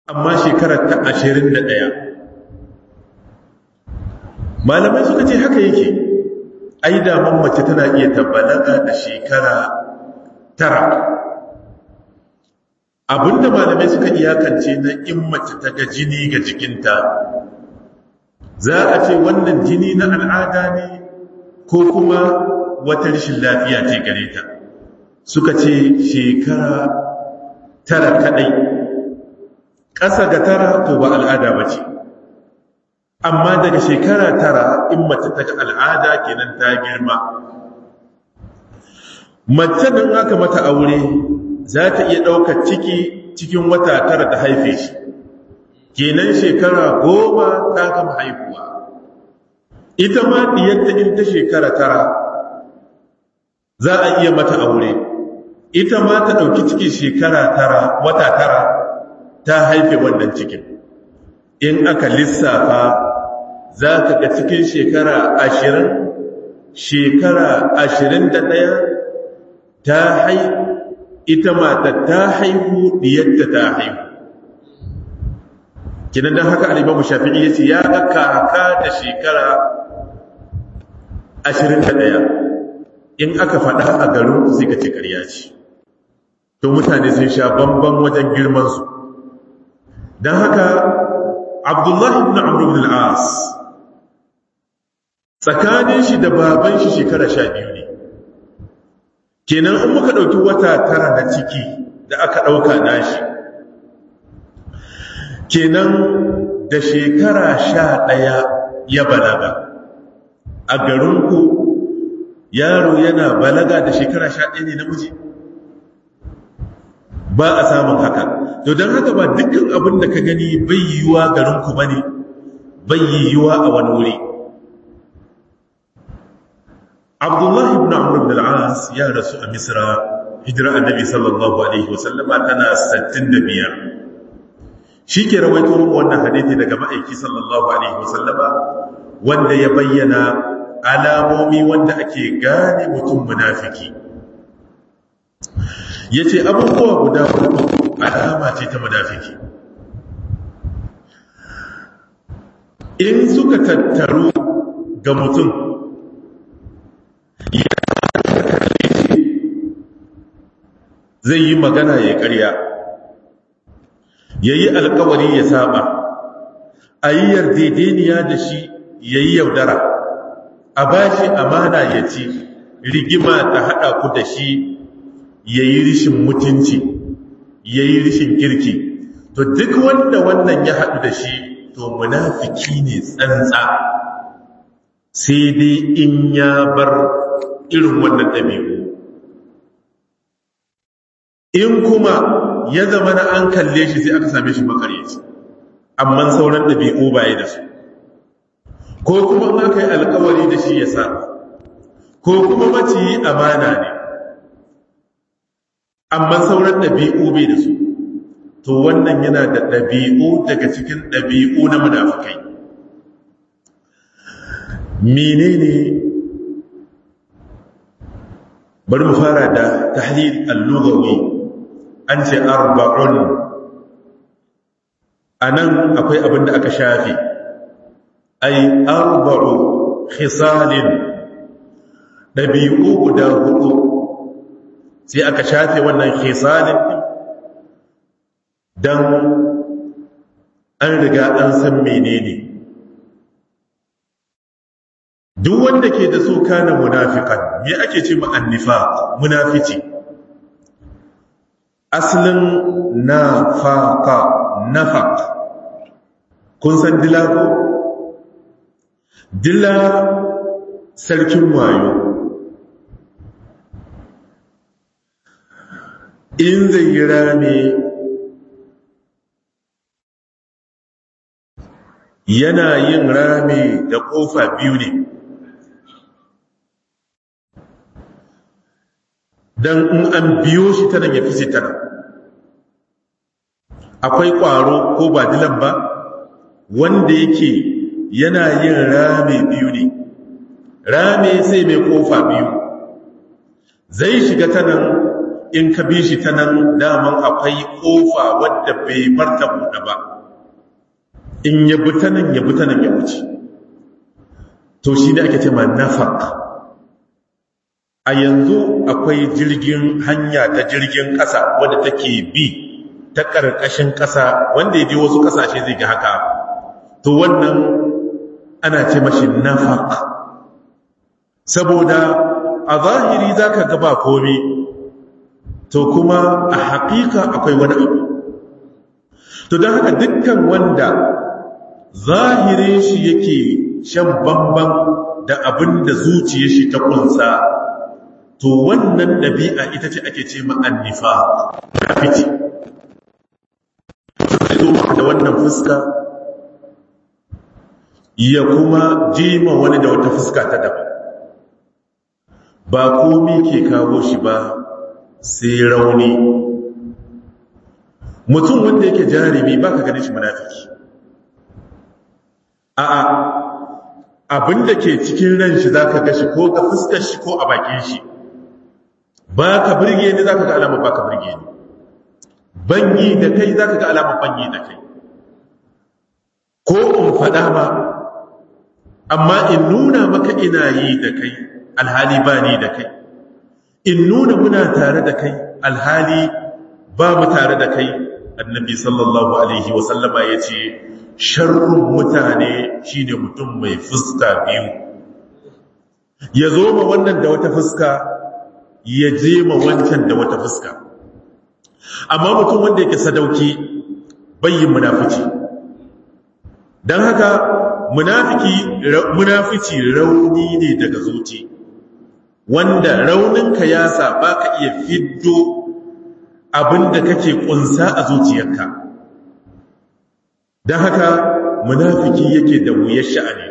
amma shekarar ta ashirin da ɗaya malamai suka ce haka yake ai daman mace tana iya tabbalaga da shekara tara abinda malamai suka iyakance na in mace ta ga jini ga jikinta za a ce wannan jini na al'ada ne ko kuma wata rashin lafiya ce gare ta suka ce shekara tara kadai ƙasa ga tara to ba al'ada ba ce amma daga shekara tara in mace ta ga al'ada kenan ta girma mace nan aka mata aure za ta iya ɗaukar ciki cikin wata tara ta haife shi kenan shekara goma ta gama haihuwa ita ma ɗiyarta in ta shekara tara za a iya mata aure ita ma ta ɗauki ciki shekara tara wata tara ta haife wannan cikin in aka lissafa za ka ga cikin shekara ashirin shekara ashirin da ɗaya ta hai ita mata ta haihu diyarta ta haihu kinan don haka alimamu shafi'i ya ce ya ga kaka da shekara ashirin da ɗaya in aka faɗa a garin sai ka ce ƙarya ce to mutane sun sha bamban wajen girmansu don haka abdullahi ibn amr ibn al-as tsakanin shi da baban shi shekara sha biyu ne kenan in muka ɗauki wata tara na ciki da aka ɗauka nashi kenan da shekara sha ɗaya ya balaga a garinku yaro yana balaga da shekara sha ɗaya ne namiji ba a samun haka to don haka ba dukkan abin da ka gani bai yiwuwa garinku ba ne bai yiwuwa a wani wuri abdullahi ibn amr ibn al-as ya rasu a misra hijira annabi sallallahu alaihi wasallama tana 65 shi ke rawaito muku wannan hadithi daga ma'aiki sallallahu alaihi wasallama wanda ya bayyana alamomi wanda ake gane mutum munafiki yace abubuwa guda hudu alama ce ta munafiki in suka tattaru ga mutum zai yi magana ya karya ya yi alkawari ya saba a yi yardedeniya da shi ya yi yaudara a ba shi amana ya ci rigima ta haɗa ku da shi ya yi rishin mutunci ya yi rishin kirki to duk wanda wannan ya haɗu da shi to munafiki ne tsantsa sai dai in ya bar irin wannan ɗabi'u in kuma ya zama na an kalle shi sai aka same shi makaryaci amma sauran ɗabi'u baya da su ko kuma aka yi alkawari da shi ya sa ko kuma maciyi amana ne amma sauran ɗabi'u bai da su to wannan yana da ɗabi'u daga cikin ɗabi'u na munafukai menene bari mu fara da tahlil al-lughawi an ce arba'un anan akwai abin da aka shafe ai arba'u khisalin dabi'u guda hudu sai aka shafe wannan khisalin dan an riga an san menene duk wanda ke da so kana munafiqan me ake ce ma annifaq munafici aslin nafaqa nafaq kun san dila ko dila sarkin wayo in zai yi rame yana yin rame da kofa biyu ne don in an biyo shi ta nan ya fice ta nan akwai ƙwaro ko ba dilan ba wanda yake yana yin rame biyu ne rame sai mai ƙofa biyu zai shiga ta nan in ka bi shi ta nan daman akwai ƙofa wadda bai barta buɗe ba in ya bi ta nan ya bi ta nan ya wuce to shi ne ake ce ma nafaq a yanzu akwai jirgin hanya ta jirgin ƙasa wadda take bi ta ƙarƙashin ƙasa wanda ya je wasu ƙasashe zai ga haka to wannan ana ce mashi nafaq saboda a zahiri za ka gaba komi to kuma a haƙiƙa akwai wani abu to don haka dukkan wanda zahirin shi yake shan bamban da abin da zuciya shi ta kunsa to wannan ɗabi'a ita ce ake ce ma'annifa kafiti zai zo da wannan fuska ya kuma jima wani da wata fuska ta daban ba komi ke kawo shi ba sai rauni mutum wanda yake jarumi ba ka ganin shi munafiki a'a abinda ke cikin ran shi za ka gashi ko ga fuskar shi ko a bakin shi ba ka birge ni za ka ga alamar ba ka birge ni banyi da kai za ka ga alamar banyi da kai ko in faɗa ma amma in nuna maka ina yi da kai alhali ba ni da kai in nuna muna tare da kai alhali ba mu tare da kai annabi sallallahu alaihi wasallama ya ce sharrun mutane shine mutum mai fuska biyu ya zo ma wannan da wata fuska ya je ma wancan da wata fuska amma mutum wanda yake sadauki bayyin munafici don haka munafiki munafici rauni ne daga zuci wanda rauninka ya sa ba ka iya fiddo abinda kake kunsa a zuciyarka don haka munafiki yake da wuyar sha'ani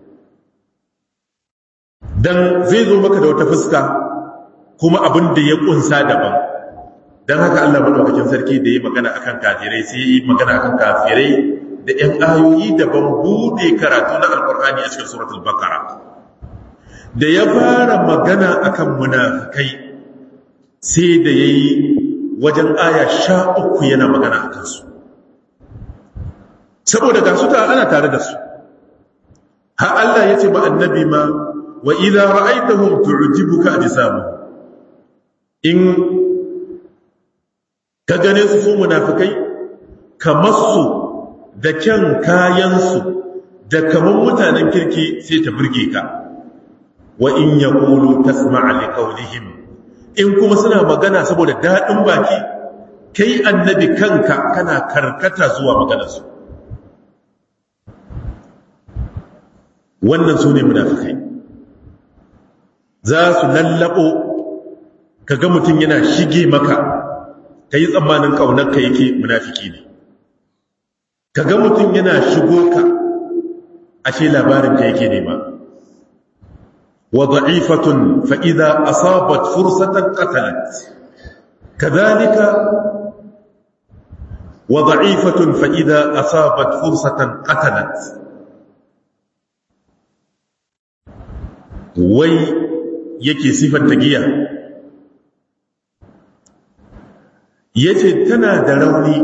don zai zo maka da wata fuska kuma abinda ya kunsa daban don haka Allah maɗaukakin sarki da ya magana akan kafirai sai ya yi magana akan kafirai da ‘yan ayoyi daban buɗe karatu na alƙur'ani a cikin suratul bakara da ya fara magana akan munafikai sai da ya yi wajen aya sha uku yana magana a kansu saboda ga su ana tare da su ha Allah ya ce ma annabi ma wa idza ra'aytahum tu'jibuka ajsamu in ka gane su su munafikai kamar su da kyan kayansu da kaman mutanen kirki sai ta burge ka wa in yaqulu tasma'a liqawlihim in kuma suna magana saboda dadin baki kai annabi kanka kana karkata zuwa maganarsu wannan sune munafikai za su lallabo kaga mutum yana shige maka kai tsammanin kaunarka yake munafiki ne kaga mutum yana shigo ka ashe labarin ka yake nema وضعيفة فإذا أصابت فرصة قتلت كذلك وضعيفة فإذا أصابت فرصة قتلت وي yake sifar tagiya yace tana da rauni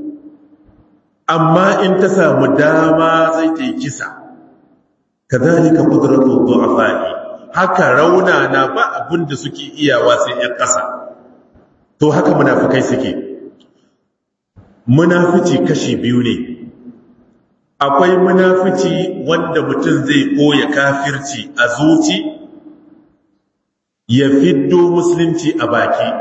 amma in ta samu dama zai ta yi kisa kadhalika qudratu du'afa'i haka rauna na ba abin da suke iyawa sai ‘yan ƙasa to haka munafikai suke munafici kashi biyu ne akwai munafici wanda mutum zai koya kafirci a zuci ya fiddo musulunci a baki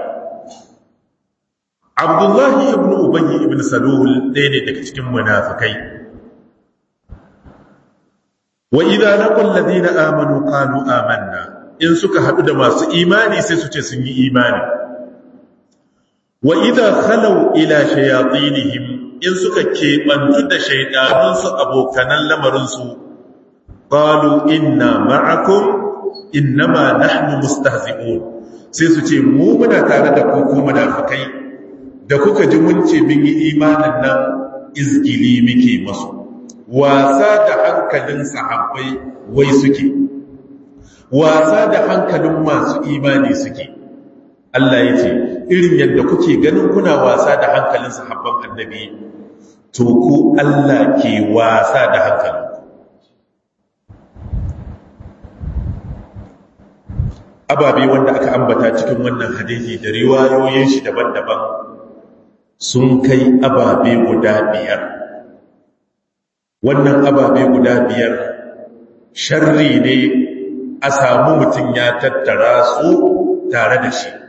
abdullahi ibn ubayy ibn salul ɗaya ne daga cikin munafikai wa idza laqul ladina amanu qalu amanna in suka hadu da masu imani sai su ce sun yi imani wa idza khalu ila shayatinihim in suka kebantu da shaydanun su abokanan lamarin su qalu inna ma'akum innama nahnu mustahzi'un sai su ce mu muna tare da ku ko munafikai da kuka ji mun ce mun yi imanin nan izgili muke masu wasa da hankalin sahabbai wai suke wasa da hankalin masu imani suke Allah ya ce irin yadda kuke ganin kuna wasa da hankalin sahabban annabi to ku Allah ke wasa da hankalin ababe wanda aka ambata cikin wannan hadisi da riwayoyin shi daban-daban sun kai ababe guda biyar wannan ababe guda biyar sharri ne a samu mutum ya tattara su tare da shi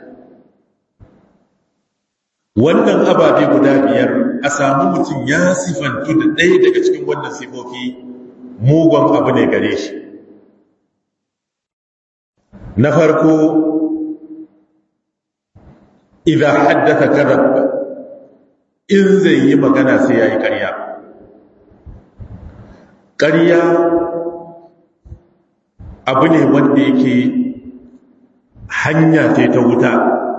wannan ababe guda biyar a samu mutum ya sifantu da ɗaya daga cikin wannan sifofi mugun abu ne gare shi na farko idan haddata karab in zai yi magana sai ya yi ƙarya ƙarya abu ne wanda yake hanya ce ta wuta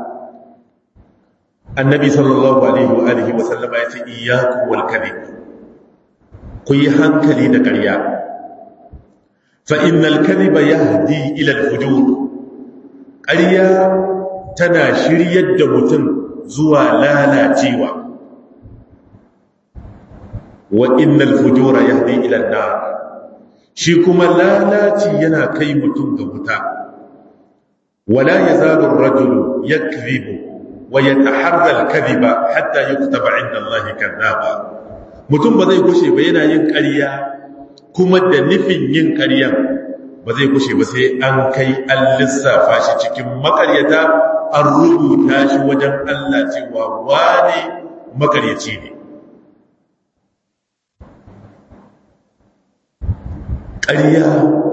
annabi sallallahu alaihi wa alihi wa sallama ya ce iyyakum wal kadhib ku yi hankali da ƙarya fa innal kadhiba yahdi ila al fujur ƙarya tana shiryar da mutum zuwa lalacewa wa innal fujura yahdi ila an-nar shi kuma lalaci yana kai mutum ga wuta wala yazalu ar-rajulu yakdhibu wa yataharra al-kadhiba hatta yuktaba 'inda Allah kadhaba mutum ba zai gushe ba yana yin ƙarya kuma da nufin yin ƙaryan ba zai gushe ba sai an kai an lissafa shi cikin makaryata an rubuta shi wajen Allah cewa wane makaryaci ne ƙarya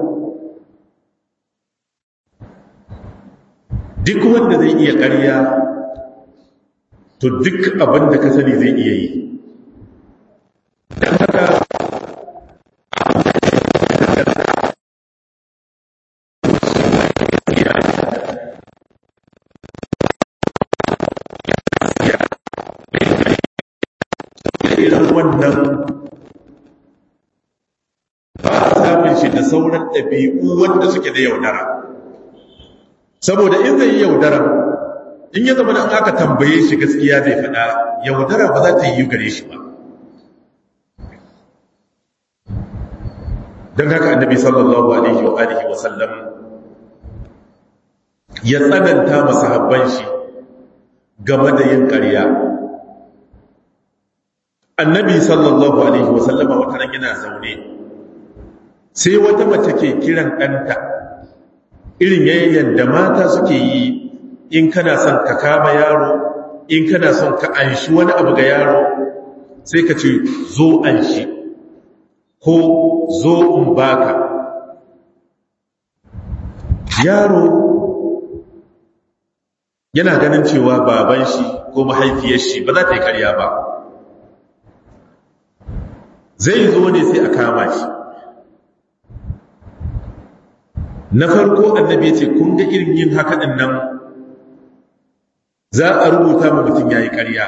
duk wanda zai iya ƙarya to duk abin da ka sani zai iya yi don haka irin wannan ba a samun shi da sauran ɗabi'u wanda suke da yaudara saboda in zai yi yaudara in ya zama an aka tambaye shi gaskiya zai faɗa yaudara ba za ta yi gare shi ba don haka annabi sallallahu alaihi wa alihi wa sallam ya tsananta masahabban shi game da yin ƙarya annabi sallallahu alaihi wa sallama wata ran yana zaune sai wata mace ke kiran ɗanta irin yayyan da mata suke yi in kana son ka kama yaro in kana son ka anshi wani abu ga yaro sai ka ce zo anshi ko zo in baka yaro yana ganin cewa baban shi ko mahaifiyar shi ba za ta yi karya ba zai zo ne sai a kama shi na farko annabi ya ce kun ga irin yin haka ɗin nan za a rubuta ma mutum ya yi ƙarya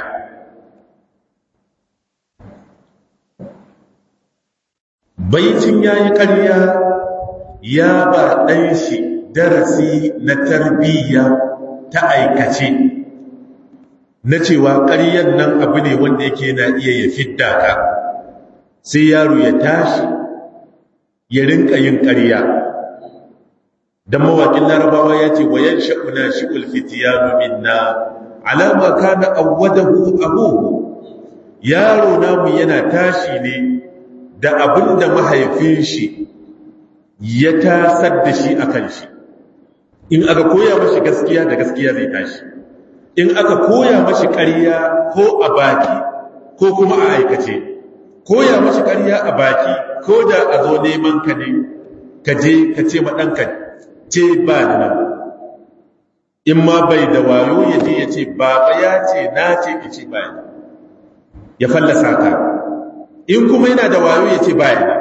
baicin ya yi ƙarya ya ba ɗan shi darasi na tarbiyya ta aikace na cewa ƙaryan nan abu ne wanda yake na iya ya fidda ka sai yaro ya tashi ya rinka yin ƙarya dan mawakin larabawa ya ce wayan sha'una shi'ul fitiyanu minna alama kana awwadahu abuhu yaro namu yana tashi ne da abinda mahaifin shi ya tasar da shi akan shi in aka koya mashi gaskiya da gaskiya zai tashi in aka koya mashi ƙarya ko a baki ko kuma a aikace koya mashi ƙarya a baki ko da a zo neman ka ne ka je ka ce ma ɗanka ce ba da nan in ma bai da wayo ya je ya ce baba ya ce na ce ya ce ba ya fallasa ka in kuma yana da wayo ya ce ba ya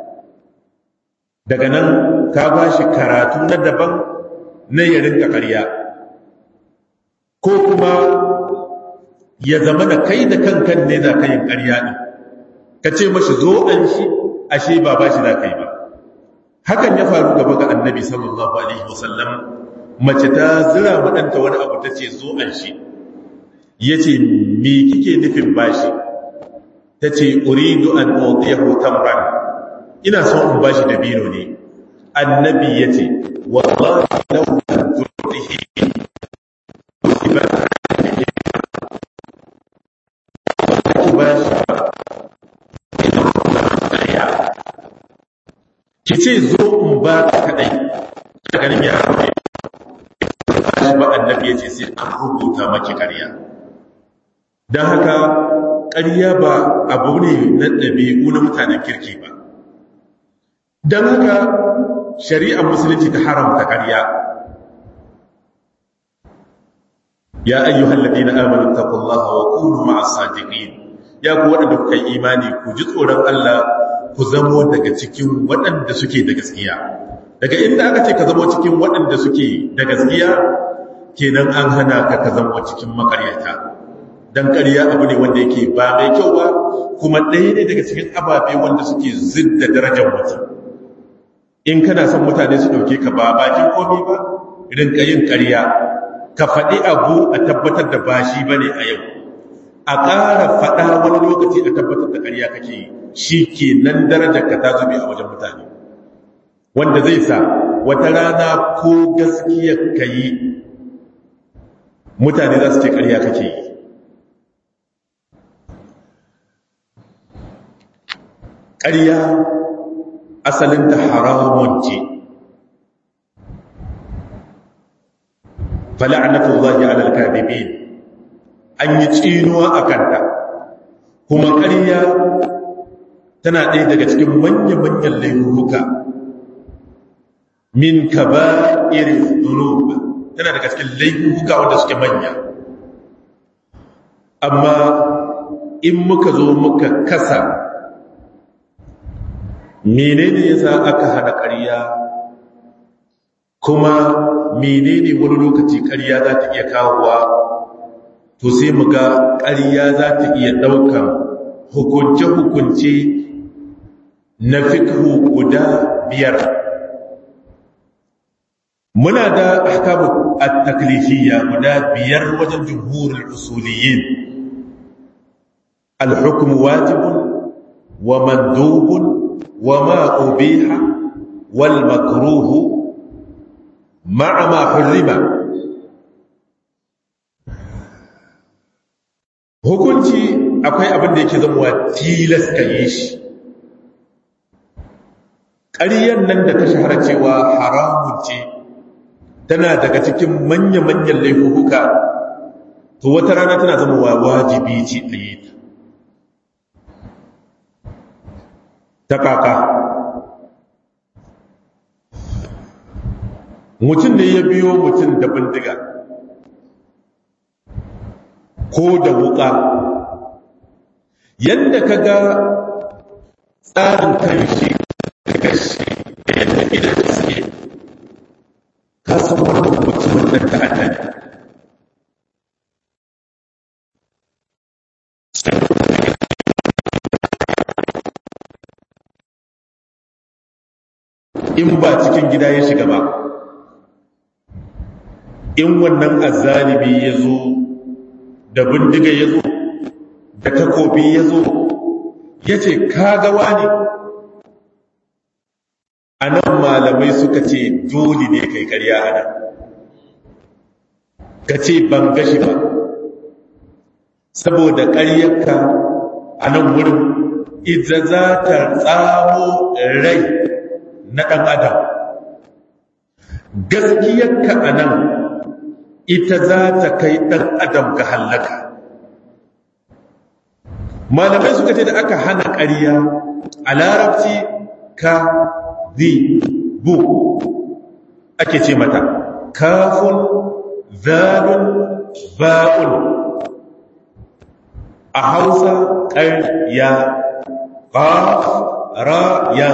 daga nan ka ba shi karatu na daban na ya rinka karya ko kuma ya zama da kai da kankan ne za ka yin karya ne ka ce mashi zo an shi ashe ba ba shi za ka yi ba hakan ya faru gaba ga annabi sallallahu alaihi wasallam mace ta zira maɗanta wani abu ta ce zo an shi ya ce me kike nufin bashi ta ce uridu an otiyahu tamran ina son in bashi da bino ne annabi ya ce wallahi lau an turdihi ki ce zo in ba ka kadai ta ganin ya rufe ba annabi ya ce sai an rubuta maki ƙarya don haka ƙarya ba abu ne na ɗabi'u na mutanen kirki ba don haka shari'ar musulunci ta haramta ƙarya ya ayyuhal ladina amanu taqullaha wa kunu ma'as sadiqin ya ku waɗanda kuka yi imani ku ji tsoron Allah ku zamo daga cikin waɗanda suke da gaskiya daga inda aka ce ka zamo cikin waɗanda suke da gaskiya kenan an hana ka ka zamo cikin makaryata dan ƙarya abu ne wanda yake ba mai kyau ba kuma ɗaya ne daga cikin ababe wanda suke zidda darajar mutum in kana son mutane su ɗauke ka ba bakin komi ba rinka yin ƙarya ka faɗi abu a tabbatar da ba shi ba ne a yau a ƙara faɗa wani lokaci a tabbatar da ƙarya kake yi shi ke nan darajar ka ta zube a wajen mutane wanda zai sa wata rana ko gaskiyar ka yi mutane za su ce ƙarya kake yi ƙarya asalinta haramun ce fala'anatullahi alal kadibin an yi tsinuwa a kanta kuma ƙarya tana ɗaya daga cikin manya-manyan laifuka min ka ba irin zunuba tana daga cikin laifuka wanda suke manya amma in muka zo muka kasa menene yasa aka hana ƙarya kuma menene wani lokaci ƙarya za ta iya kawowa to sai mu ga ƙarya za ta iya ɗaukan hukunce-hukunce na fikhu guda biyar muna da ahkamu at-taklifiyya guda biyar wajen jumhurul usuliyyin al-hukmu wajibun wa mandubun wa ma ubiha wal makruhu ma'a ma hurrima hukunci akwai abin da yake zamuwa tilas ka yi shi ƙaryan nan da ta shahara cewa haramun ce tana daga cikin manya-manyan laifuka to wata rana tana zamuwa wajibi ce a yi ta kaka mutum ne ya biyo mutum da bindiga ko da wuka yadda ka ga tsarin karshe da karshe da yadda idan suke ka san wani mutumin da ta hada in ba cikin gida ya shiga ba in wannan azzalibi ya zo da bindiga ya zo da takobi ya zo ya ce kagawa ne a nan malamai suka ce dole ne kai karya a nan ka ce ban gashi ba saboda karyarka a nan wurin ita za ta tsamo rai na ɗan adam gaskiyarka a nan ita za ta kai ɗan adam ga hallaka malamai suka ce da aka hana ƙarya a larabci ka zi bu ake ce mata kafin zalun ba'un a hausa ƙarya ƙaf ra'ya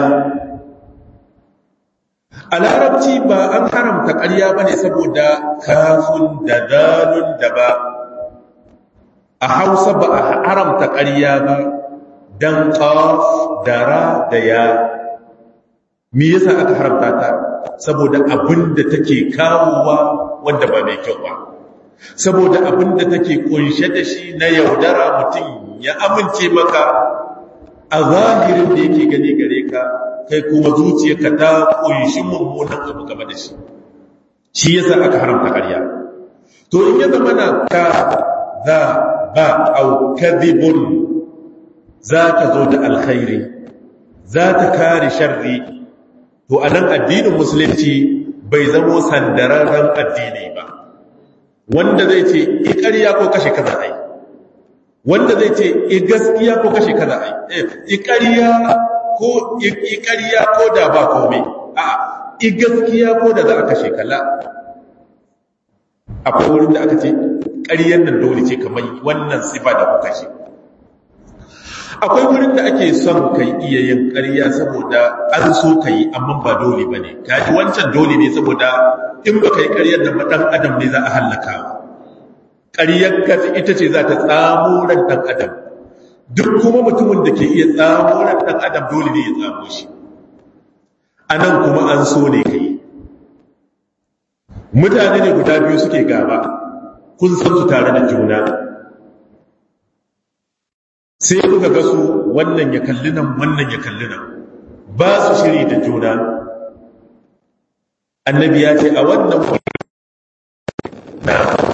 a larabci ba an haramta ƙarya ba ne saboda kafin da zalun da ba a hausa ba a haramta ƙarya ba don ƙaf da ra da ya mi yasa aka haramta ta saboda abin da take kawowa wanda ba mai kyau ba saboda abin da take kunshe da shi na yaudara mutum ya amince maka a zahirin da yake gani gare ka kai kuma zuciyarka ta kunshi mummunan abu game da shi shi yasa aka haramta ƙarya to in ya zama na ka za ba au kadhibun za ta zo da alkhairi za ta kare sharri to anan addinin musulunci bai zamo sandararren addini ba wanda zai ce i ƙarya ko kashe kaza ai wanda zai ce i gaskiya ko kashe kaza ai i ƙarya ko i ƙarya ko da ba komai a i gaskiya ko da za a kashe kala akwai wurin da aka ce ƙaryan nan dole ce kamar wannan sifa da kuka ce akwai wurin da ake son kai iya yin ƙarya saboda an so ka yi amma ba dole ba ne kaji wancan dole ne saboda in ba ka yi ƙaryar da ɗan adam ne za a hallaka ƙaryar ka ita ce za ta tsamo ran ɗan adam duk kuma mutumin da ke iya tsamo ran ɗan adam dole ne ya tsamo shi a nan kuma an so ne ka yi mutane ne guda biyu suke gaba kun san su tare da juna sai kuka ga su wannan ya kalli nan wannan ya kalli nan ba su shiri da juna annabi ya ce a wannan na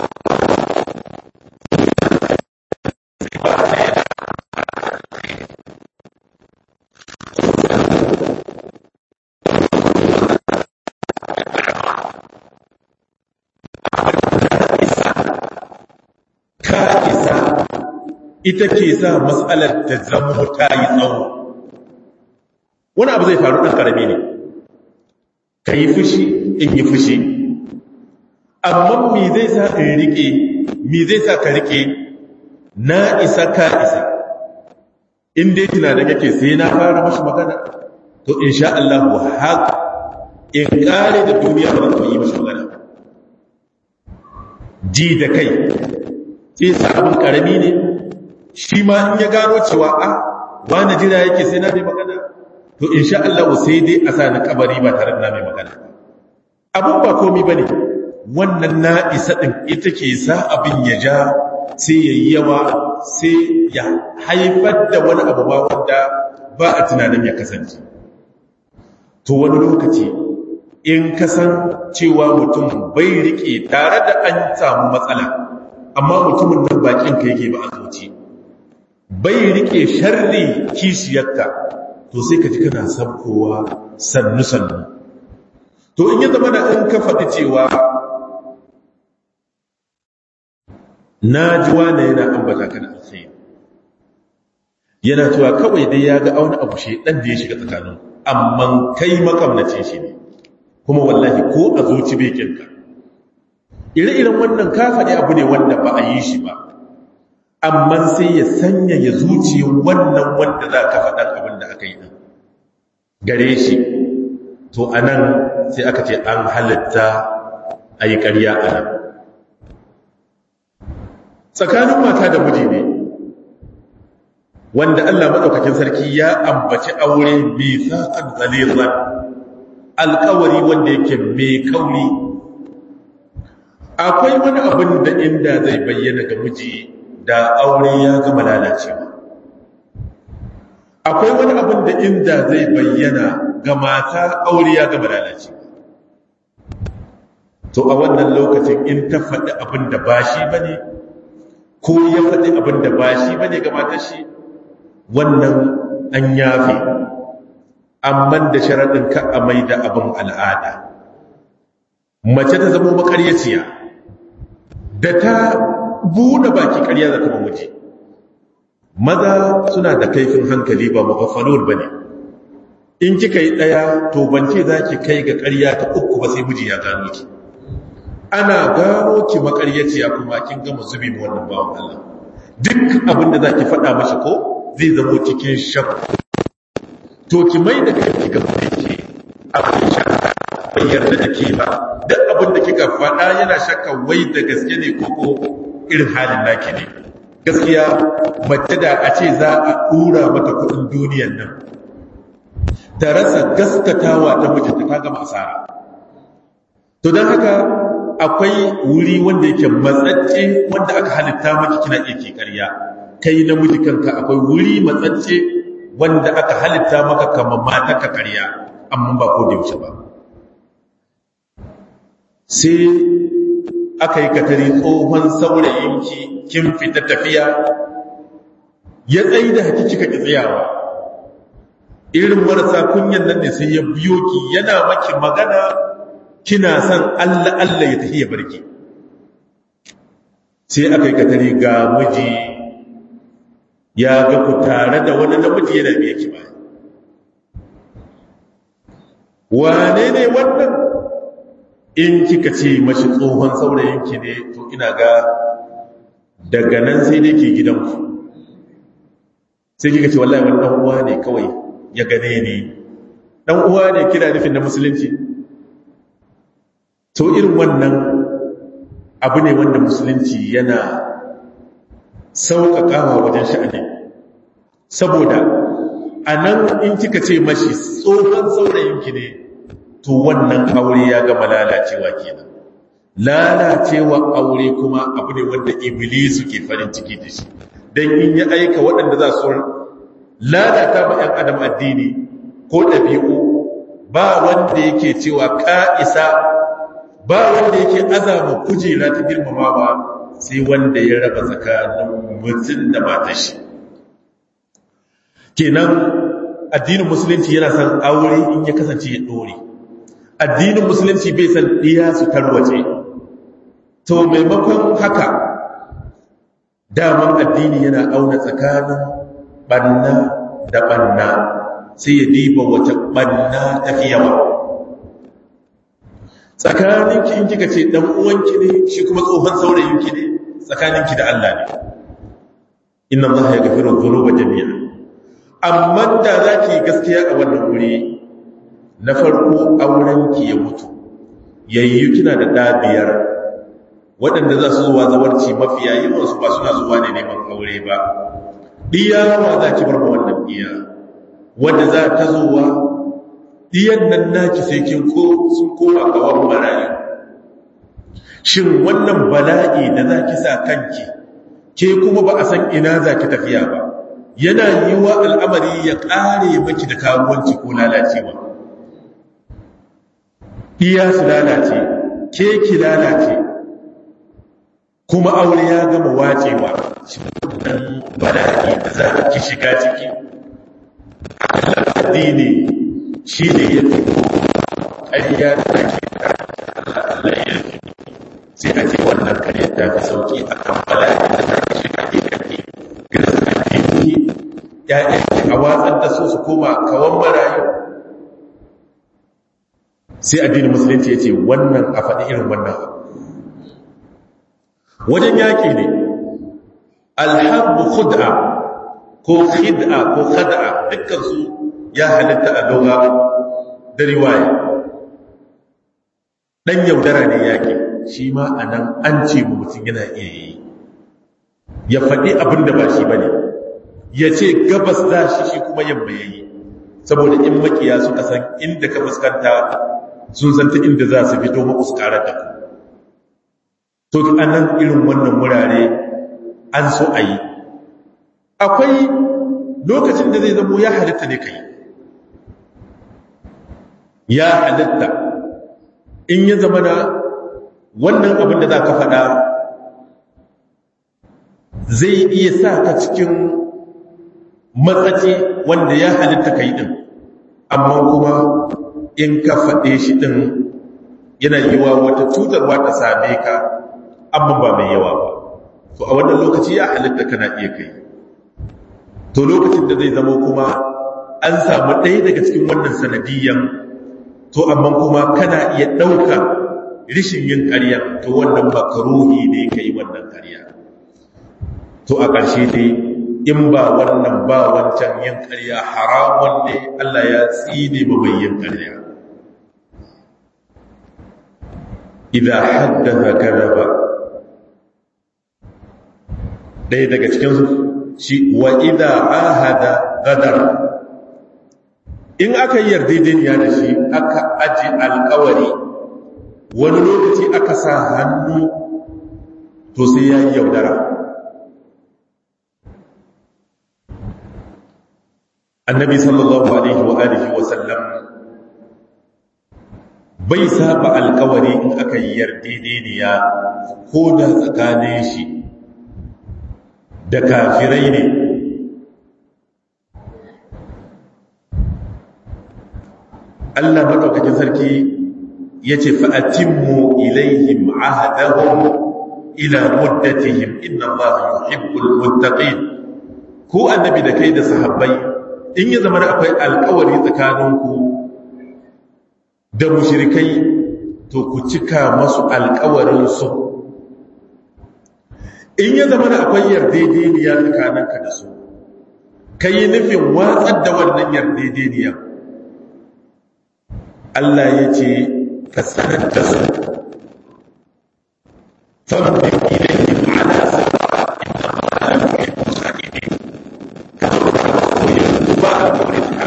ka isa ita ke sa matsalar ta zama ta yi tsawo wani abu zai faru ɗan ƙarami ne ka yi fushi in yi fushi amma mi zai sa ka riƙe mi zai sa ka riƙe na isa ka isa in dai tunanin yake sai na fara mashi magana to in sha Allah haka in ƙare da duniya ba za yi mashi magana ji da kai sai sa abin ƙarami ne shi ma in ya gano cewa a wani jira yake sai na mai magana to insha Allah sai dai a sa na kabari ba tare da na mai magana abun ba komi ba ne wannan na isa ɗin ita ke sa abin ya ja sai ya yi yawa sai ya haifar da wani abu ba wanda ba a tunanin ya kasance to wani lokaci in kasan cewa mutum bai rike tare da an samu matsala amma mutumin nan bakin ka yake ba a zuci bai rike sharri kishiyarka to sai ka ji kana sabkowa sannu-sannu to in ya zama da in ka faɗi cewa na ji wane yana ambata kana alkhairi yana cewa kawai dai ya ga auna abu shi ɗan da ya shiga tsakanin amma kai makamnacin shi ne kuma wallahi ko a zuci bekinka ire-iren wannan ka faɗi abu ne wanda ba a yi shi ba amma sai ya sanya ya zuci wannan wanda za ka faɗan abin da aka yi ɗin gare shi to a nan sai aka ce an halitta a yi ƙarya a nan tsakanin mata da miji ne wanda Allah maɗaukakin sarki ya ambaci aure mai sa'ad zalizan alkawari wanda yake mai kauri akwai wani abin da inda zai bayyana ga miji da aure ya gama lalacewa akwai wani abin da inda zai bayyana ga mata aure ya gama lalacewa to a wannan lokacin in ta faɗi abin da ba shi ba ne ko ya faɗi abin da ba shi ba ne ga matar shi wannan an yafe amma da sharaɗin ka a mai da abin al'ada mace ta zama makaryaciya da ta buɗe baki ƙarya za ta mamaji maza suna da kaifin hankali ba magafalon ba ne in kika yi ɗaya to bance za ki kai ga ƙarya ta uku ba sai miji ya gano ki ana gano ki makaryaciya kuma kin gama zubi ma wannan bawan Allah duk abin da za ki faɗa mashi ko zai zamo cikin shakku to ki mai da kai ga mai abin shakka bai yarda da ke ba duk abin da kika faɗa yana shakka wai da gaske ne ko ko irin halin naki ne gaskiya mace da a ce za a ɗura mata kuɗin duniyan nan ta rasa gaskatawa ta mijinta ta gama asara to don haka akwai wuri wanda yake matsatse wanda aka halitta maki kina iya ke ƙarya kai namiji kanka akwai wuri matsatse wanda aka halitta maka kamar mata ka ƙarya amma ba ko da yaushe ba sai aka yi katari tsohon saurayinki kin fita tafiya ya tsaye da haki kika ki tsayawa irin marasa kunyan nan ne sai ya biyo ki yana maki magana kina son Allah Allah ya tafi ya barki sai aka yi katari ga miji ya ga ku tare da wani namiji yana biye ki ba wane ne wannan in kika ce mashi tsohon saurayinki ne to ina ga daga nan sai dai ke gidanku sai kika ce wallahi wani dan uwa ne kawai ya gane ni dan uwa ne kira nufin na musulunci to irin wannan abu ne wanda musulunci yana sauƙaƙawa wajen sha'ani saboda a nan in kika ce mashi tsohon saurayinki ne to wannan aure ya gama lalacewa kenan lalacewa aure kuma abu ne wanda iblisu ke farin ciki da shi don in ya aika waɗanda za su lalata ma 'yan adam addini ko ɗabi'u ba wanda yake cewa ka isa ba wanda yake azama kujera ta girmamawa sai wanda ya raba tsakanin mutum da matashi kenan addinin musulunci yana son aure in ya kasance ya ɗore addinin musulunci bai san ɗiya su tarwace to maimakon haka daman addini yana auna tsakanin ɓanna da ɓanna sai ya diba wace ɓanna tafi yawa tsakaninki in kika ce ɗan uwanki ne shi kuma tsohon saurayinki ne tsakaninki da Allah ne inna Allah ya gafiru dhunuba jami'a amma da zaki gaskiya a wannan wuri na farko aurenki ya mutu yayyu kina da ɗabiyar waɗanda za su zuwa zawarci mafiya yawansu ba suna zuwa ne neman aure ba ɗiyawa za ki bar wannan ɗiya wadda za ta zuwa ɗiyan nan naki sai kin ko sun koma gawan marayu shin wannan bala'i da za ki sa kanki ke kuma ba a san ina za ki tafiya ba yana yi wa al'amari ya ƙare maki da karuwanci ko lalacewa iya su lalace ke ki lalace kuma aure ya gama wacewa shi wannan bala'i da za ki shiga ciki addini shi ne ya fi ƙarya da ake Allah ya fi sai a ce wannan ƙarya ta fi sauƙi a kan bala'i da za ki shiga ke kake girsa addini ya'yanki a watsar da su su koma kawan marayu sai addinin musulunci ya ce wannan a faɗi irin wannan wajen yaƙi ne alhabbu khud'a ko khid'a ko khad'a dukkansu ya halitta a doga da riwaya ɗan yaudara ne yaƙi shi ma a nan an ce mu mutum yana iya yi ya faɗi abin da ba shi ba ne ya ce gabas za shi shi kuma yamma ya yi saboda in makiya suka san inda ka fuskanta sun zanta inda za su fito makuskarar da ku to a nan irin wannan wurare an so a yi akwai lokacin da zai zamo ya halitta ne kai ya halitta in ya zama na wannan abin da za ka faɗa zai iya sa ka cikin matsaci wanda ya halitta kai ɗin amma kuma in ka faɗe shi ɗin yana yiwa wata cutarwa ta same ka amma ba mai yawa ba to a wannan lokaci ya halitta kana iya kai to lokacin da zai zama kuma an samu ɗaya daga cikin wannan sanadiyyan to amma kuma kana iya ɗauka rishin yin ƙarya to wannan makaruhi ne ka yi wannan ƙarya to a ƙarshe dai in ba wannan ba wancan yin ƙarya haramun ne Allah ya tsine ba mai yin ƙarya idan haddasa kadaba ɗaya daga cikin shi wa idan ahada gadar in aka yi yarjejeniya da shi aka aji alkawari wani lokaci aka sa hannu to sai ya yi yaudara annabi sallallahu alaihi wa alihi wa sallam bai saba alkawari in aka yi yardidiniya ko da tsakanin shi da kafirai ne Allah maɗaukakin sarki ya ce fa'atimmu ilaihim ahadahum ila muddatihim inna Allah yuhibbul muttaqin ko annabi da kai da sahabbai in ya zama akwai alkawari tsakaninku da mushrikai to ku cika masu alkawarinsu in ya zama akwai yardedeniya tsakaninka da su ka yi nufin watsar da wannan yardedeniya Allah ya ce ka sanar da su fambe ilayhim ala sawa inna Allah yuhibbu sa'imin ka zo ka koyi ba a wurin ka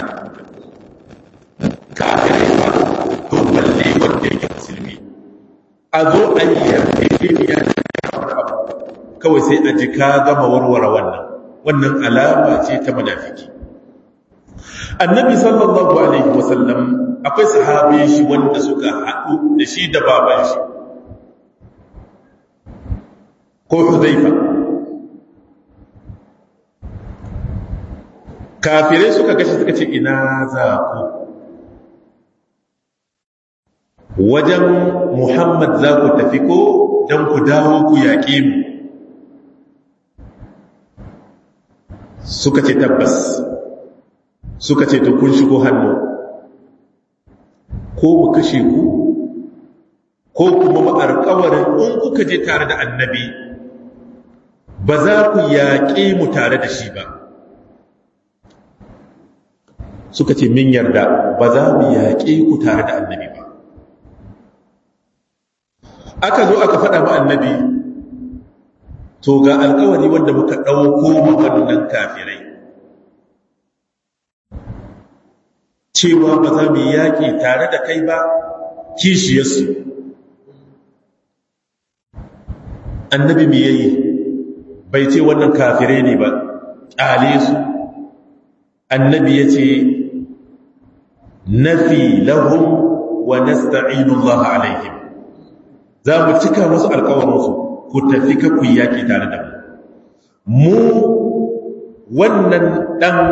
kafirai ba to balle wanda yake musulmi a zo a yi yarjejeniya da wani abu kawai sai a ji ka gama warware wannan wannan alama ce ta munafiki annabi sallallahu alaihi wasallam akwai sahabi shi wanda suka haɗu da shi da baban shi ko huzaifa kafirai suka gashi suka ce ina za ku wajen muhammad za ku tafi ko don ku dawo ku yaƙe mu suka ce tabbas suka ce to kun shigo hannu ko mu kashe ku ko kuma mu alƙawarin in kuka je tare da annabi ba za ku yaƙe mu tare da shi ba suka ce min yarda ba za mu yaƙe ku tare da annabi ba aka zo aka faɗa ma annabi to ga alƙawari wanda muka ɗauko waɗannan kafirai cewa ba za mu yaƙi tare da kai ba kishiyarsu annabi mu yayi bai ce wannan kafirai ne ba ƙyale su annabi ya ce nafi lahum wa nasta'inu Allah alaihim za mu cika musu alƙawarinsu ku tafi ka ku yaƙi tare da mu mu wannan ɗan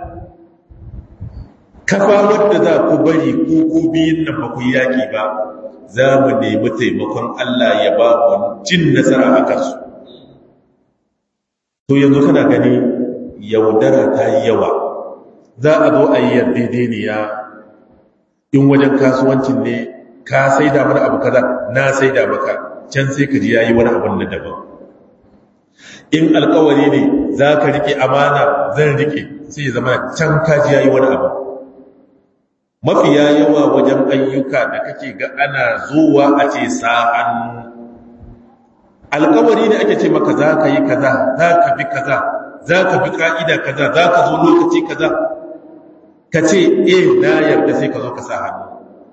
kafa wadda za ku bari ku ku biyun nan ba ku yaƙi ba za mu nemi taimakon Allah ya ba mu jin nasara a kansu to yanzu kana gani yaudara ta yi yawa za a zo a yi yardedeniya in wajen kasuwancin ne ka sai da mana abu kaza na sai da maka can sai ka ji yayi wani abun na daban in alkawari ne za ka rike amana zan rike sai ya zama can ka ji yayi wani abu mafiya yawa wajen ayyuka da kake ga ana zuwa a ce sa hannu alkawari ne ake ce maka za ka yi kaza za ka bi kaza za ka bi ka'ida kaza za ka zo lokaci kaza ka ce eh na yarda sai ka zo ka sa hannu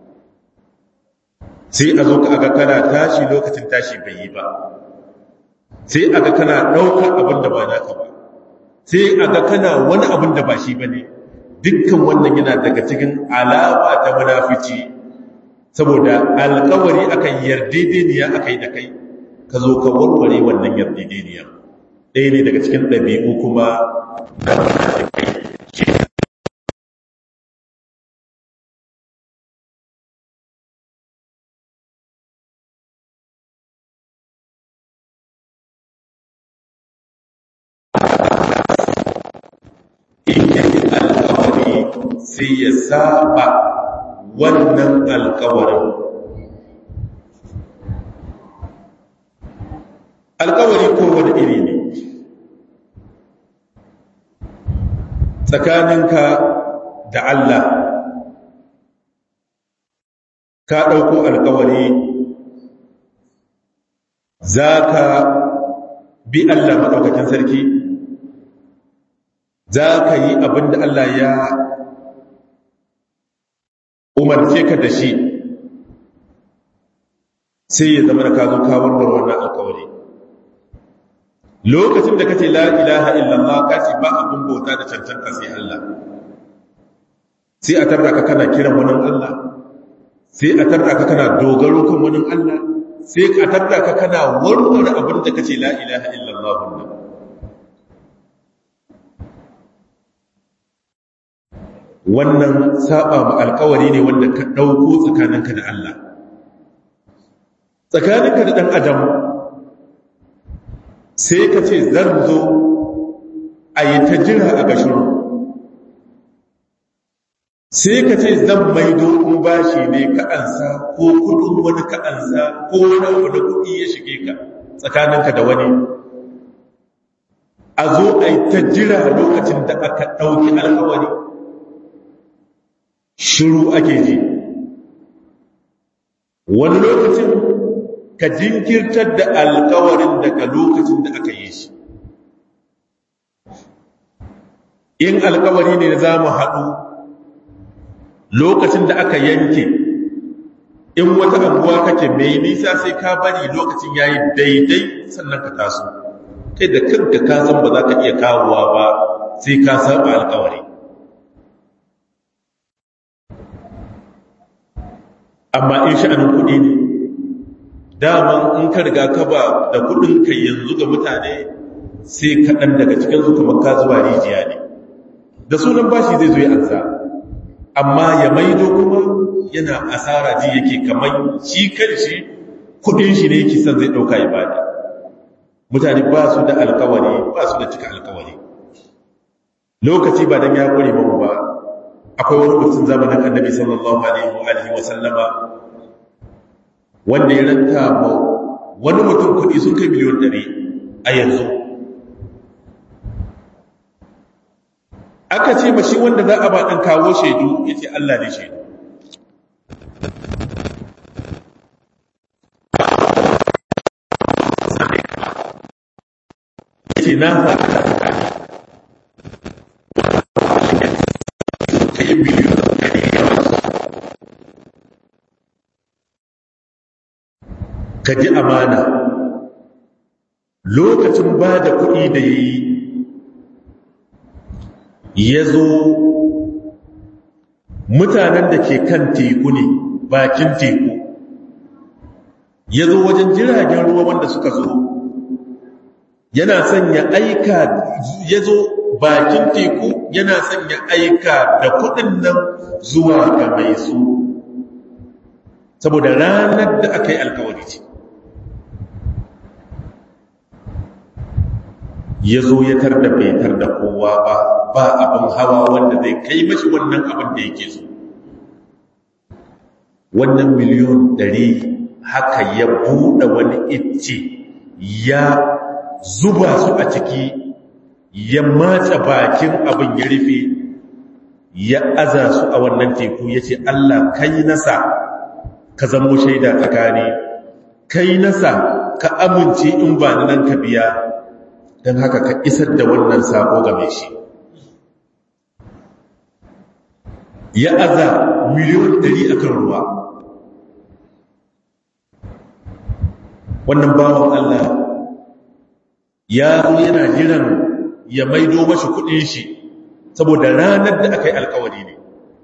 sai a zo ka aga kana tashi lokacin tashi bai yi ba sai aga kana ɗaukar abin da ba naka ba sai aga kana wani abin da ba shi ba ne dukkan wannan yana daga cikin alama ta munafici saboda alkawari akan yardedeniya aka yi da kai ka zo ka warware wannan yardedeniya ɗaya ne daga cikin ɗabi'u kuma na munafikai sai ya saba wannan alkawarin alkawari ko wani iri ne tsakaninka da Allah ka ɗauko alkawari za ka bi Allah maɗaukakin sarki za ka yi abinda Allah ya umarce ka da shi sai ya zama da ka zo ka warware wannan alkawari lokacin da kace la ilaha illallah ka ce ba abin bauta da cancanta sai Allah sai a tarda ka kana kiran wani Allah sai a tarda ka kana dogaro kan wani Allah sai a tarda ka kana warware abin da kace la ilaha illallah wannan wannan saba ma alkawari ne wanda ka dauko tsakaninka da Allah tsakaninka da dan adam sai ka ce zan zo a yi ta jira a gashiru sai ka ce zan maido in bashi ne ka ansa ko kudin wani ka ansa ko wani wani kudi ya shige ka tsakaninka da wani a zo a yi ta jira lokacin da aka ɗauki alkawari shiru ake ji wani lokacin ka jinkirtar da alkawarin daga lokacin da aka yi shi in alkawari ne za mu haɗu lokacin da aka yanke in wata abuwa kake mai nisa sai ka bari lokacin yayi daidai sannan ka taso kai da kanka ka san ba za ka iya kawowa ba sai ka saba alkawari amma in sha'anin kuɗi ne daman in ka riga ka ba da kuɗin ka yanzu ga mutane sai kaɗan daga cikin su kamar ka zuwa rijiya ne da sunan bashi zai zo ya ansa amma ya maido kuma yana asara ji yake kamar shi kanshi kudin shi ne yake son zai dauka ya bada mutane ba su da alkawari ba su da cika alkawari lokaci ba dan ya kore mu ba akwai wani mutum zamanin annabi sallallahu alaihi wa alihi wa sallama wanda ya ranta ma wani mutum kudi sun kai miliyon 100 a yanzu aka ce ba shi wanda za a ba ɗan kawo shaidu ya ce Allah ne shaidu ya ce na faɗa ka yi biliyon ka ji amana lokacin ba da kuɗi da ya yi ya zo mutanen da ke kan teku ne bakin teku ya zo wajen jiragen ruwa wanda suka zo yana son ya aika ya zo bakin teku yana son ya aika da kudin nan zuwa ga mai su saboda ranar da aka yi alkawari ce ya zo ya tar da bai tar da kowa ba ba abin hawa wanda zai kai mashi wannan abin da yake so wannan miliyon ɗari haka ya buɗe wani icce ya zuba su a ciki ya matsa bakin abin ya rufe ya aza su a wannan teku ya ce Allah kai nasa ka zamo shaida tsakani kai nasa ka amince in ba nan ka biya don haka ka isar da wannan sako game shi ya aza miliyon ɗari a kan ruwa wannan bawan Allah ya zo yana jiran ya maido mashi kudin shi saboda ranar da aka yi alkawari ne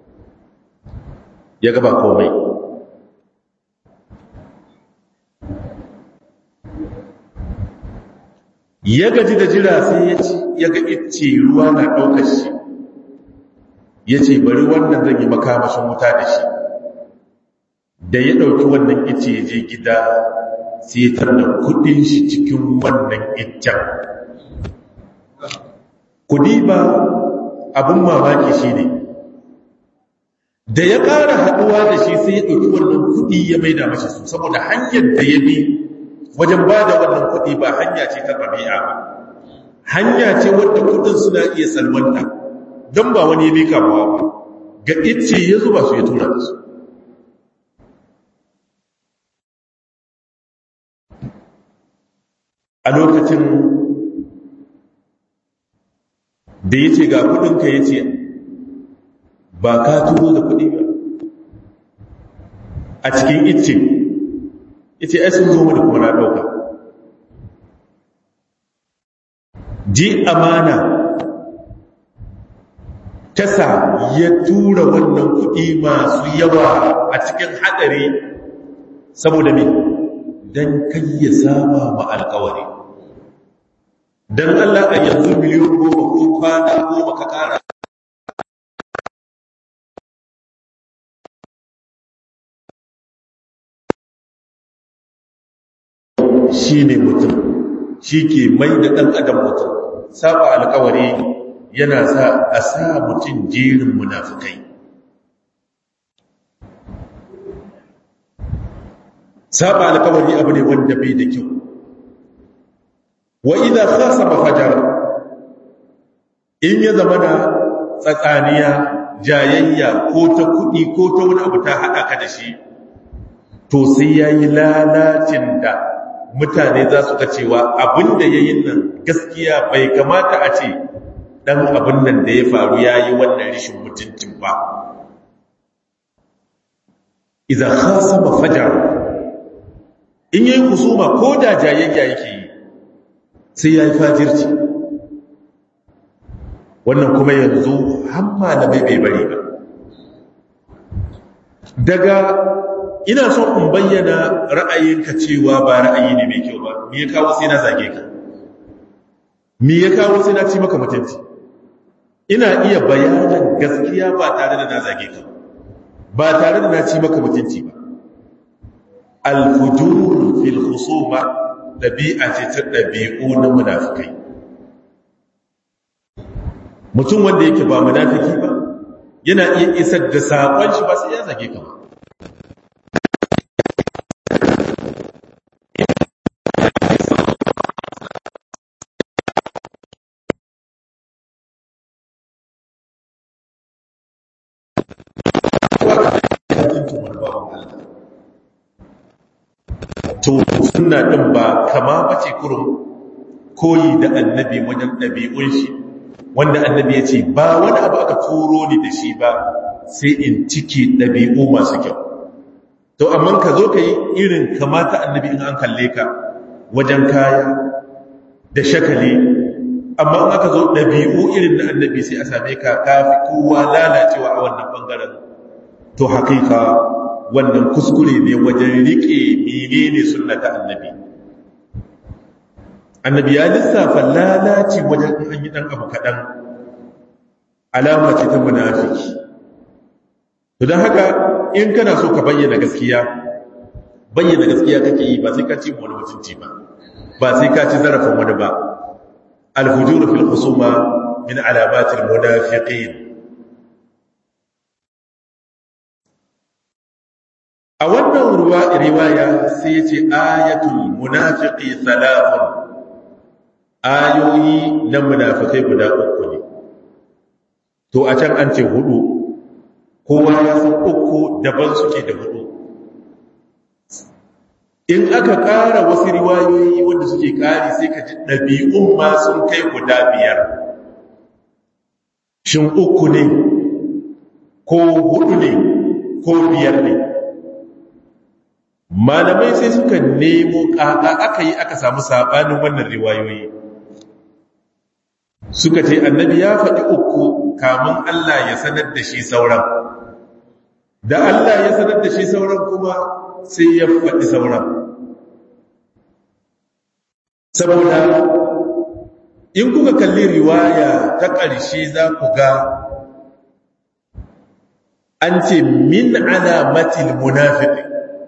ya gaba komai ya gaji da jira sai ya ci ya ga ice ruwa na ɗaukar shi ya ce bari wannan zan yi makamashin wuta da shi da ya ɗauki wannan ice ya je gida sai ya tarda kudin shi cikin wannan iccen kudi ba abin mamaki shi ne da ya ƙara haɗuwa da shi sai ya ɗauki wannan kudi ya maida mashi su saboda hanyar da ya bi wajen ba da wannan kudi ba hanya ce ta ɗabi'a ba hanya ce wadda kudin suna iya salwanta don ba wani ya mika ba ga icce ya zuba su ya tura da su a lokacin da ya ce ga kudinka ya ce ba ka turo da kudi ba a cikin icce yace ai sun zo mini kuma na dauka ji amana tasa ya tura wannan kuɗi masu yawa a cikin haɗari saboda me don kai ya saba ma alkawari don Allah a yanzu miliyan goma ko kwana goma ka ƙara shi ne mutum shi ke mai da ɗan adam mutum saba alkawari yana sa a sa mutum jerin munafukai saba alkawari abu ne wanda bai da kyau wa idan khasama fajar in ya zama da tsatsaniya jayayya ko ta kudi ko ta wani abu ta haɗa ka da shi to sai ya yi lalacin da mutane za su ga cewa abin da ya yi nan gaskiya bai kamata a ce ɗan abin nan da ya faru ya yi wannan rishin mutuncin ba idan khasama fajar in yi kusuma ko da jayayya yake yi sai ya yi fajirci wannan kuma yanzu hamma da bai bai bari ba daga ina so in bayyana ra'ayinka cewa ba ra'ayi ne mai kyau ba me ya kawo sai na zage ka me ya kawo sai na ci maka mutunci ina iya bayanan gaskiya ba tare da na zage ka ba tare da na ci maka mutunci ba al-fujur fil khusuma dabi'a ce ta dabi'u na munafikai mutum wanda yake ba munafiki ba yana iya isar da sakon shi ba sai ya zage ka ba to suna ɗin ba kama bace kurum koyi da annabi wajen ɗabi'un shi wanda annabi ya ce ba wani abu aka turo ni da shi ba sai in ciki ɗabi'u masu kyau to amma ka zo ka yi irin kamata annabi in an kalle ka wajen kaya da shakali amma in aka zo ɗabi'u irin na annabi sai a same ka kafi kowa lalacewa a wannan ɓangaren to haƙiƙa wannan kuskure ne wajen riƙe menene sunnata annabi annabi ya lissafa lalaci wajen an yi ɗan abu kaɗan alama ce ta munafiki to don haka in kana so ka bayyana gaskiya bayyana gaskiya kake yi ba sai ka ci wani mutunci ba ba sai ka ci zarafin wani ba alhujuru fil husuma min alamatil munafiqin a wannan ruwa riwaya sai ya ce ayatul munafiqi thalathun ayoyi na munafikai guda uku ne to a can an ce hudu kowa ya san uku daban suke da hudu in aka ƙara wasu riwayoyi wanda suke ƙari sai ka ji ɗabi'un ma sun kai guda biyar shin uku ne ko hudu ne ko biyar ne malamai sai suka nemo ƙaƙa aka yi aka samu saɓanin wannan riwayoyi suka ce annabi ya faɗi uku kamun Allah ya sanar da shi sauran da Allah ya sanar da shi sauran kuma sai ya faɗi sauran saboda in kuka kalli riwaya ta ƙarshe za ku ga an ce min alamatil munafiqi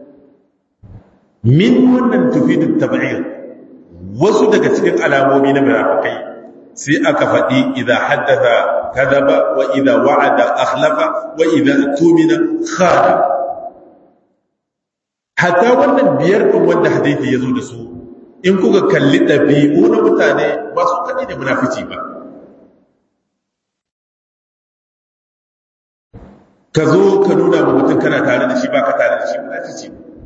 min wannan tufidu tab'ir wasu daga cikin alamomi na munafikai sai aka faɗi idza haddatha kadaba wa idza wa'ada akhlafa wa idza tumina khana hatta wannan biyar din wanda hadisi yazo da su in kuka kalli dabi'u na mutane ba su kadi da munafici ba ka zo ka nuna ma mutum kana tare da shi ba ka tare da shi munafici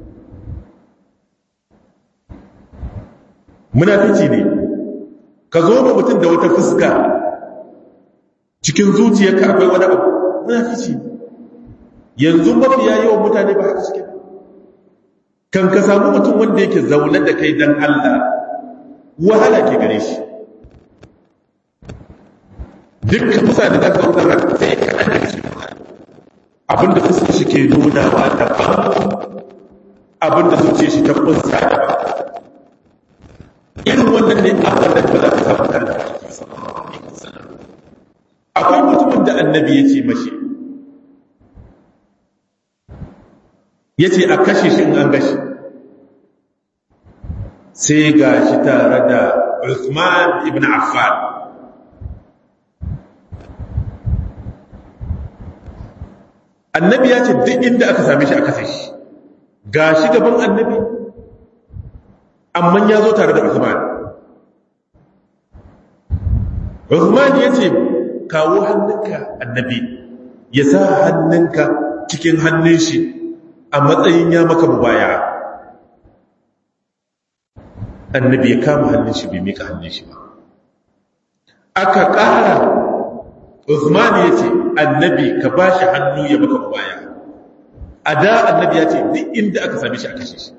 munafici ne ka zo ma mutum da wata fuska cikin zuciyarka akwai wani abu munafici yanzu mafiya yawan mutane ba haka suke kan ka samu mutum wanda yake zaune da kai dan Allah wahala ke gare shi dukkan musa da zaka zauna sai ka abinda fuskar shi ke nuna wa daban abinda zuciya shi ta kunsa daban irin wannan ne a wannan ba za ka samu kan da akwai mutumin da annabi ya ce mashi ya ce a kashe shi in an gashi sai ga shi tare da Uthman ibn Affan annabi ya ce duk inda aka same shi a kashe shi ga shi gaban annabi amma ya zo tare da Uthman Uthman ya ce kawo hannunka annabi ya sa hannunka cikin hannun shi a matsayin ya maka mubaya annabi ya kama hannun shi bai mika hannun shi ba aka ƙara Uthman ya ce annabi ka ba shi hannu ya maka mubaya a da annabi ya ce duk inda aka same shi a kashe shi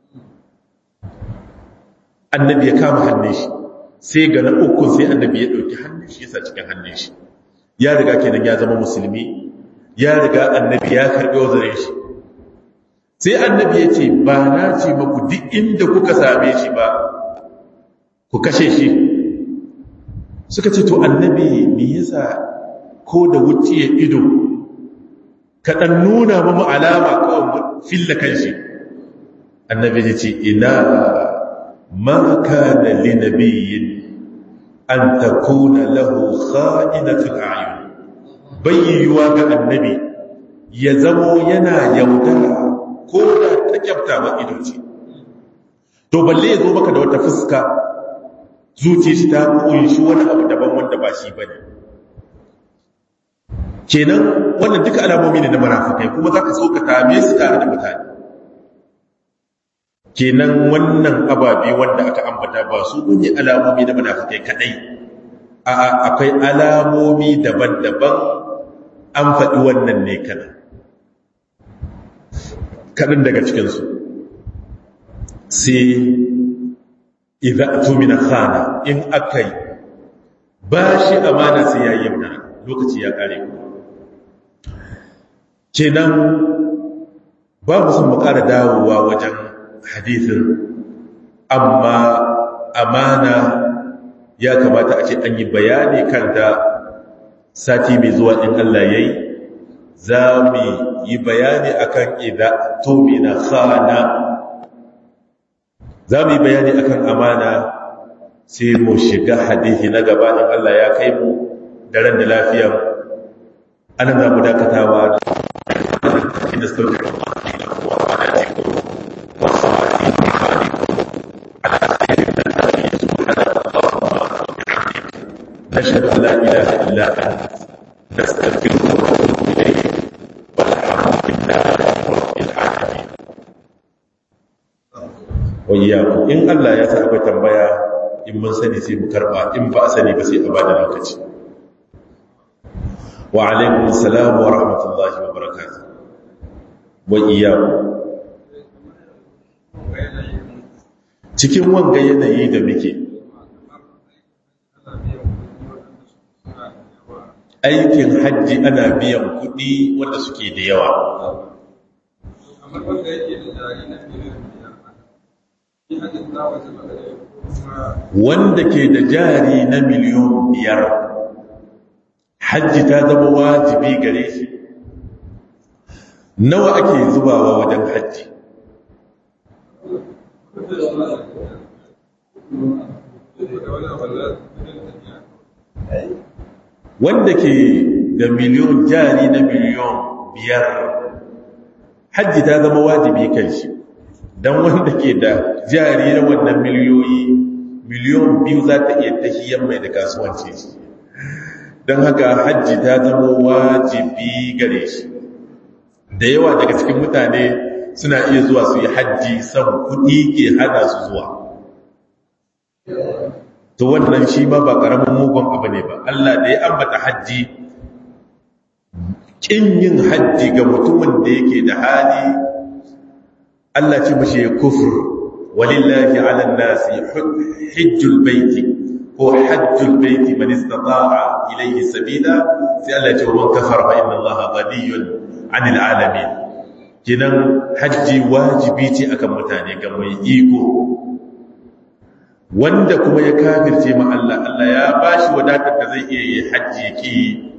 annabi ya kama hannun shi sai ga na ukun sai annabi ya ɗauki hannun shi yasa cikin hannun shi ya riga kenan ya zama musulmi ya riga annabi ya karɓi wazarin shi sai annabi ya ce ba na ce maku duk inda kuka same shi ba ku kashe shi suka ce to annabi me yasa ko da wuciya ido kaɗan nuna mamu alama kawai filla kan shi annabi ya ce ina ma kana li nabiyyin an takuna lahu kha'inatul a'yun bayyuwa ga annabi ya zamo yana yaudara ko da ta kyafta ba ido ce to balle ya zo maka da wata fuska zuciya shi ta kunshi wani abu daban wanda ba shi bane kenan wannan duka alamomi ne na marafikai kuma zaka so ka tame su tare da mutane kenan wannan ababe wanda aka ambata ba su ne alamomi na munafikai kadai a'a akwai alamomi daban-daban an faɗi wannan ne kana kaɗan daga cikinsu sai idan tumina khana in aka yi ba shi amana sai ya yi lokaci ya ƙare kenan ba mu sun mu ƙara dawowa wajen hadithin amma amana ya kamata a ce an yi bayani kanta sati mai zuwa in Allah ya yi za mu yi bayani akan idha tumina khana za mu yi bayani akan amana sai mu shiga hadithi na gaba in Allah ya kai mu da ran da lafiya ana za mu dakatawa inda sauke نشهد أن لا إله إلا أنت نستغفرك ونتوب إليك والحمد لله رب العالمين وإياكم إن الله ya sa akwai tambaya in mun sani sai mu karba in ba a sani ba sai a bada lokaci wa alaikum assalam wa rahmatullahi wa barakatuh wa iyyakum cikin wanga yanayi da muke aikin hajji ana biyan kuɗi wanda suke da yawa wanda ke da jari na miliyon biyar hajji ta zama wajibi gare shi nawa ake zubawa wajen hajji wanda ke da miliyon jari na miliyon biyar hajji ta zama wajibi kan shi don wanda ke da jari na wannan miliyoyi miliyon biyu za ta iya tahiyar mai da kasuwanci shi don haka hajji ta zama wajibi gare shi da yawa daga cikin mutane suna iya zuwa su yi hajji san kuɗi ke hana su zuwa to wannan shi ma ba ƙaramin mugun abu ne ba Allah da ya ambata hajji ƙin yin hajji ga mutumin da yake da hali Allah ce mashi kufr walillahi ala nasi hajjul baiti ko hajjul baiti man istata'a ilayhi sabila sai Allah ce man kafara fa inna Allaha ghaniyyun 'anil 'alamin kinan hajji wajibi ce akan mutane ga mai iko wanda kuma ya kafirce ma Allah Allah ya bashi wadatar da zai iya yi hajji ki